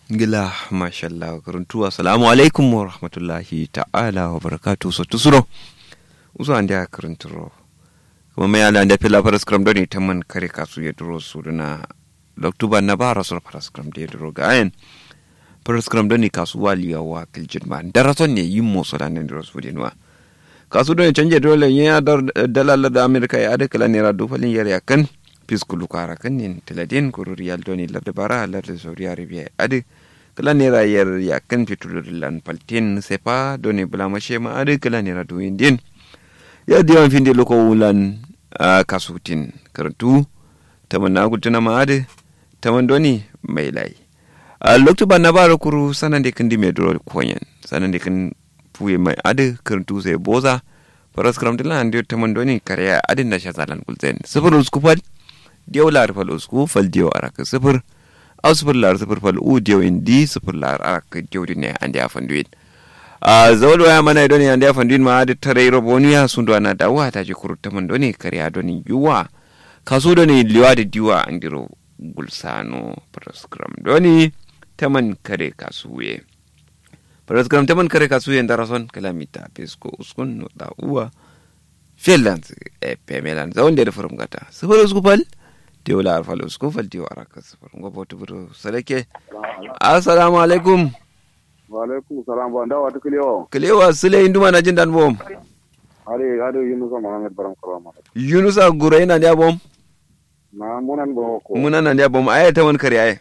gila mashallah karuntu assalamu alaikum wa rahmatullahi ta'ala wa barakatu so tusuro uso ande a karunturo kuma mai ala ande pila paras kram doni tamman kare kasu ya duro su duna loktuba na bara sur paras kram de duro ga ayen paras kram doni kasu wali ya wa kiljin ma darason ne yin mo so dan duro su dinwa kasu doni canje dole ya dalala da amerika ya ada kala nera dufalin yar yakan piskulu kara kan nin tiladin kuru riyal doni larda bara larda saudi arabia adi kala nera yer ya kan fitulu lan paltin sepa doni bula mashe ma adi kala nera duin din ya diwan finde loko wulan kasutin karantu taman na gutuna ma adi taman doni mai lai a loktu ba na bara kuru sanan de kan di me duro konyen sanan de kan puye mai adi karantu sai boza faras karamtilan andi taman doni kariya adin da shazalan kulzen sifir uskufal diyaw lar fal usku fal diyaw arak sifir aw sifir lar sifir fal u diyaw indi sifir lar arak diyaw dinne andi afanduin a zawal waya mana doni andi afanduin ma adi tare roboniya sundu ana dawa ta ji kuru taman doni kariya doni yuwa kaso doni liwa da diwa andiro gulsano program doni taman kare kasuye program taman kare kasuye ndarason kalamita pesko uskun no da uwa finland e pemelan zawon da furum gata sifir usku fal diyo la arfal usku fal diyo araka sifir ngo botu buru salake assalamu alaikum wa alaikum salam ba ndawa to kliyo kilewa sile induma na jindan bom ari ado yunusa mohammed baram kalama yunusa gura ina ndia bom na munan bo ko muna na ndia bom aya ta won kare aya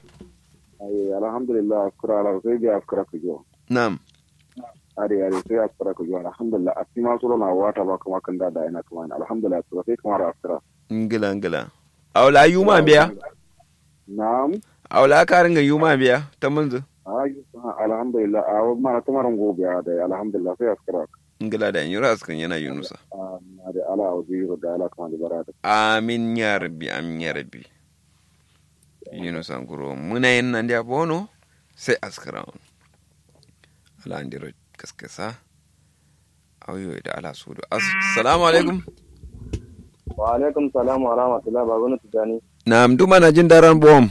ay alhamdulillah kura ala sai bi afkara ko jo nam ari ari sai afkara ko jo alhamdulillah asima suro na wata ba kuma kan da da ina kuma alhamdulillah to sai kuma afkara ngila ngila awla yuma biya na'am awla ka ringa yuma biya ta munzu ay alhamdulillah aw ma ta maran go biya da alhamdulillah sai afkara ngila da yura askan yana yunusa ari ala awzi da ala kuma da barata amin ya rabbi amin ya rabbi yunusa nguro muna yin nan dia bono sai askara ala andiro kaskasa auyo da ala sudu assalamu alaikum wa alaikum salam wa rahmatullahi ba wani tijani na mduma na jin daren bom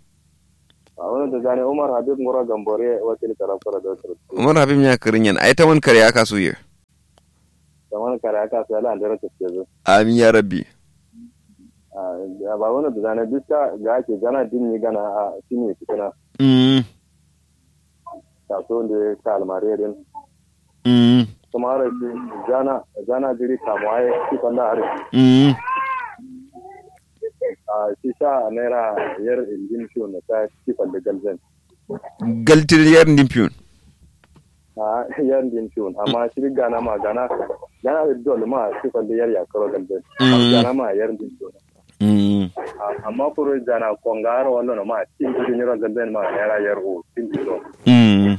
ba wani tijani umar habib ngoro gambore wakil karafara da wasu umar habib ya kirin yan ai ta wani kare aka suye da wani kare aka su yala da rata ce zo amin ya rabbi ba wani tijani duk ta ga ake gana din ni gana a shine fitina mm kaso da ya ka almare din mm kuma har shi jana jana jiri kamuwa ya ci kwanda har mm a shi sha naira yar injin shi na ta ci kwanda galzan galtir yar ndimpiyon a yar injin shi amma shi gana ma gana gana da dole ma ci kwanda yar ya karo galzan gana ma yar injin shi mm amma kuro jana kongaro wallo ma tin tin yoro galben ma era yer o tin dilo mm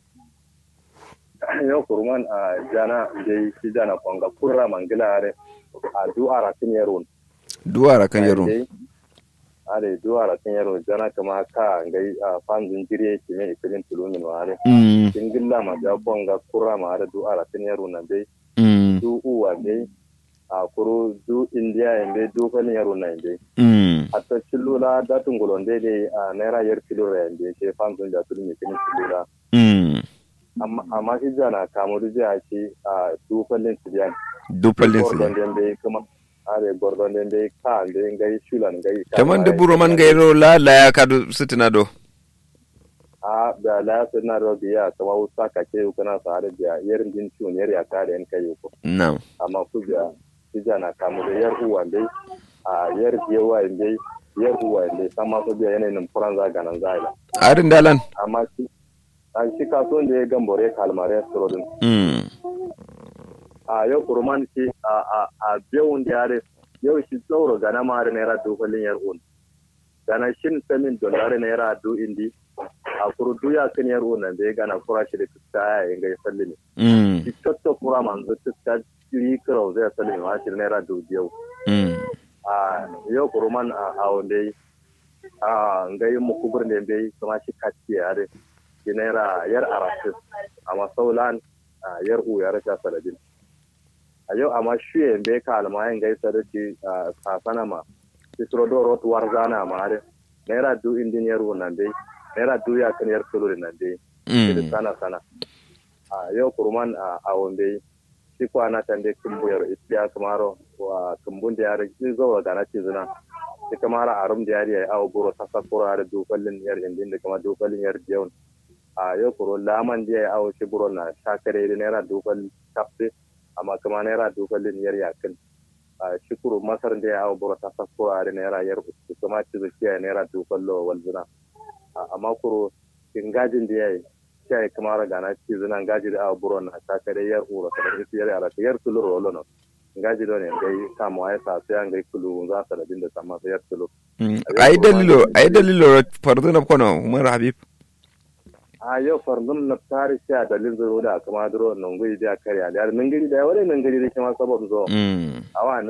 yo kurman a jana de si jana konga kurra mangila are a du ara tin yeron duwara kan yaro are du ara tin yero jana kama ka ngai a fanzin jire ki me ikirin tulumin wa are mm tin gilla ma ja konga kurra ma are du ara tin yero na dai mm du uwa dai a kuro du india ende du kan yero na dai mm hatta cillula datun golonde de a naira yer kilo rende ke fanzin da tulmi kin cillula mm amma shi jana kamu da a ce a dufallin su biyan dupalin su gordon den bai kuma are gordon den bai ka da ngai shulan ngai taman da buro man gairo la la ya kadu sitina do a da la su na ro biya kama wusa ka ke kana sa da biya yerin din ciwon yer ya kare en kai ko nam amma ku biya shi jana kamu da yar uwa dai a yer biyawa dai yar uwa dai sama so biya yanayin furan za ganan zaila arin dalan amma shi an shi kasuwan da ya gambore kalmare surodin mm a yau kurman shi a a a biyun da yare yau shi tsoro gana ma da naira dokolin yar un gana shin samin dollar naira do indi a kuru duya kan yar un nan da ya gana kura shi da tuska ya yin gai salli ne mm shi tatto kura man zo tuska jiri kirau zai salli ne ma shi da naira do biyau mm a yau kurman a a wanda yi a ngai mu kubur ne bai kuma shi kaci ya da shi naira yar arasis amma saulan a yar u ya rasha saladin a yau amma shi yin bai ka almayin gaisa da shi a sasana ma isro do rot warzana ma are naira du indin yar nan dai naira duya kan yar kilo da nan dai Mm. sana sana a yau kurman a a wanda shi ko ana tan dai kumbuyar isiya kamaro wa kumbun da yare shi zo ga na ci zina shi kamara arum da yare ai awo buro ta sakura da dokalin yar indin da kuma dokalin yar diyon a yau kuro laman da ya awo shi buro na shakare da naira dokal tafe amma kuma naira dokalin yar yakin a shi kuro masar da ya awo buro ta sakura da naira yar uku kuma ci zuciya naira dokal lo walzina amma kuro ingajin da ya yi sai kamar gana ci zina ngaji da abu buron na ta kare yar ura ta da yar ara yar tulu rolo no ngaji do ne ngai kamo ai sa sai ngai kulu za ta da dinda sama yar tulu Mm. ai dalilo ai dalilo fardu na kono umar habib a yau farnum na tare sha dalin zuro da kuma duro nan guri da kare da nan gari da wale nan gari da kuma sabon zo Mm. awa